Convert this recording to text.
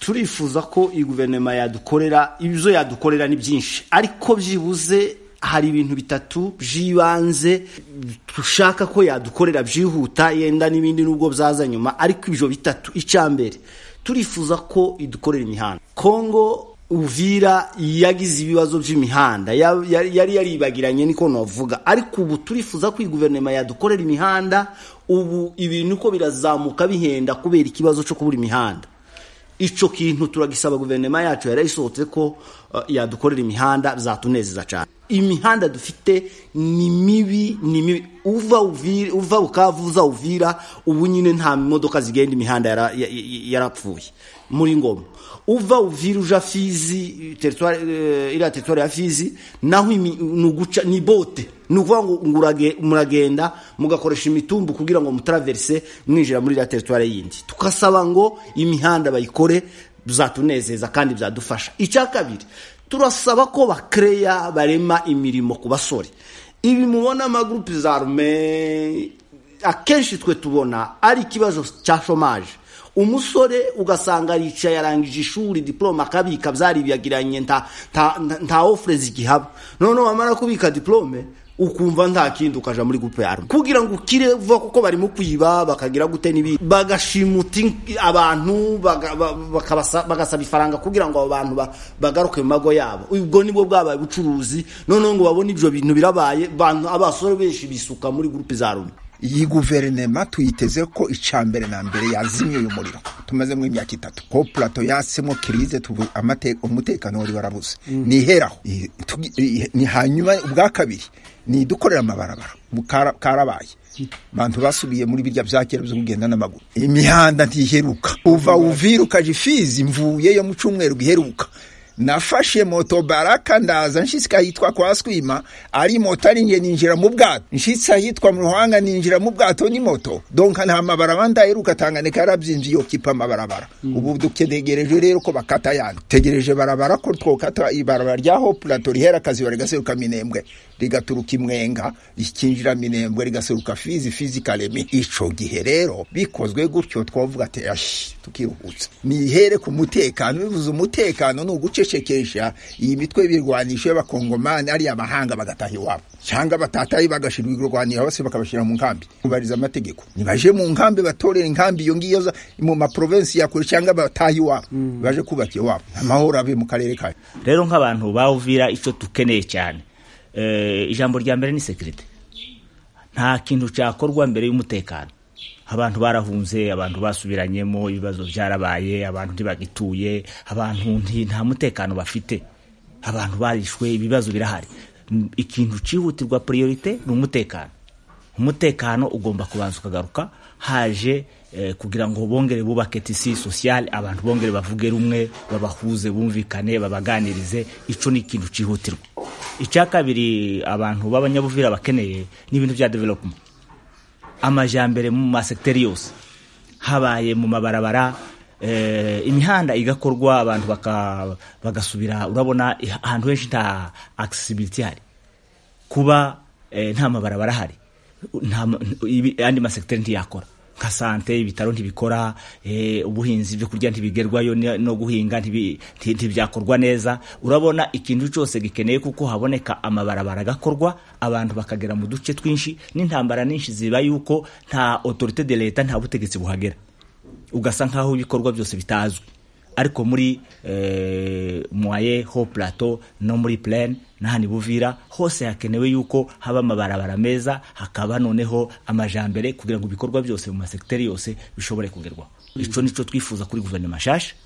turifuza ko iyi guverinoma yadukorera ibyo yadukorera ni byinshi ariko byibuze hari ibintu bitatu by'ibanze dushaka ko yadukorera byihuta yenda n'ibindi nubwo byaza nyuma ariko ibyo bitatu icya mbere turifuza ko idukorera imihanda kongo uvira yagize ibibazo by'imihanda yari yaribagiranye niko navuga ariko ubu turifuza ko iyi guverinoma yadukorera imihanda ubu ibintu uko birazamuka bihenda kubera ikibazo cyo kubura imihanda icyo kintu turagisaba guverinoma yacu yarayisohotse ko yadukorera imihanda byatunezeza cyane imihanda dufite ni mibi ni mibi uva ukavuza uvira ubu nyine nta modoka zigenda imihanda yarapfuye muri ngoma uva uvira uja fizi iriya teritwari ya fizi naho uguca ni bote ni ukuvuga ngo muragenda mugakoresha imitumbu kugira ngo mutaraverise mwinjira muri iriya teritwari yindi tugasaba ngo imihanda bayikore byatunezeza kandi byadufasha icya kabiri turasaba ko bakereya barema imirimo ku basore ibi mubona amagurupe za rume akenshi twe tubona ari ikibazo cya shomaje umusore ugasanga yicaye arangije ishuri diporome akabika byaribagiranye nta ofure zigihaba noneho wamara kubika diporome ukumva nta kindi ukajya muri gupe yarume kugira ngo ukire vuba kuko barimo kwiba bakagira gute n'ibindi bagashimuta abantu bagasaba ifaranga kugira ngo abo bantu bagaruke mu mago yabo ubwo nibwo bwabaye ubucuruzi noneho ngo babone ibyo bintu birabaye abasore benshi bisuka muri gurupe za rume iyi guverinoma tuyiteze ko mbere na mbere yazimye uyu muriro tumazemo imyaka itatu ko purato yasemo kirize umutekano wari warabuze niheraho ni hanyuma ubwa kabiri ni idukorera amabarabara karabaye abantu basubiye muri birya bya kera byo kugenda n'amaguru imihanda ntiheruka uva ukaje ifizi mvuye yo mu cyumweru giheruka nafashe moto baraka ndaza nshyitsi ahitwa kwa swima ari moto ari nge ninjira mu bwato nshyitsi ahitwa mu ruhanga ninjira mu bwato ni moto donka nta mabaraba ndaheruka tanganeka yarabyinjiye yo kipa amabarabara ubu dutegereje rero ko bakata yandi tegereje barabara ko twokata ibarabara rya hopulato rihera akazi bari gaseruka minembwe rigaturuka imwenga rikinjira minembwe rigaseruka fizi fizi karemi ico gihe rero bikozwe gutyo twavuga ati ashi tukiruhutsa nihere ku mutekano bivuze umutekano ni uguce gucecekesha iyi mitwe y'ibirwanisho y'abakongomani ari amahanga bagataha iwabo cyangwa batataye bagashyirwa ibirwanira bose bakabashyira mu nkambi kubariza amategeko nibaje mu nkambi batorera inkambi iyo ngiyo mu maprovensi ya kure cyangwa bataha iwabo baje kubaka iwabo amahoro abe mu karere kayo rero nk'abantu bawuvira icyo dukeneye cyane ijambo rya mbere ni sekirite nta kintu cyakorwa mbere y'umutekano abantu barahunze abantu basubiranyemo ibibazo byarabaye abantu ntibagituye abantu nta mutekano bafite abantu barishwe ibibazo birahari ikintu cyihutirwa priorite ni umutekano umutekano ugomba kubanza ukagaruka haje kugira ngo bongere bubake tisi sosiyale abantu bongere bavuge rumwe babahuze bumvikane babaganirize icyo ni ikintu cyihutirwa icya kabiri abantu b'abanyabuvira bakeneye ni ibintu bya development amajyambere mu masekiteri yose habaye mu mabarabara imihanda igakorwa abantu bagasubira urabona ahantu henshi nta akisibiriti hari kuba nta mabarabara ahari andi masekiteri ntiyakora nka sante ibitaro ntibikora ubuhinzi ibyo kurya ntibigerwayo no guhinga ntibyakorwa neza urabona ikintu cyose gikeneye kuko haboneka amabarabara agakorwa abantu bakagera mu duce twinshi n'intambara nyinshi ziba yuko nta otorite de leta nta butegetsi buhagera ugasa nk'aho ibikorwa byose bitazwi ariko muri mwaye ho plateau no muri plane n'ahandi buvira hose hakenewe yuko haba amabarabara meza hakaba noneho amajambere kugira ngo ibikorwa byose mu masekiteri yose bishobore kugerwaho icyo nicyo twifuza kuri guverinoma nshyashya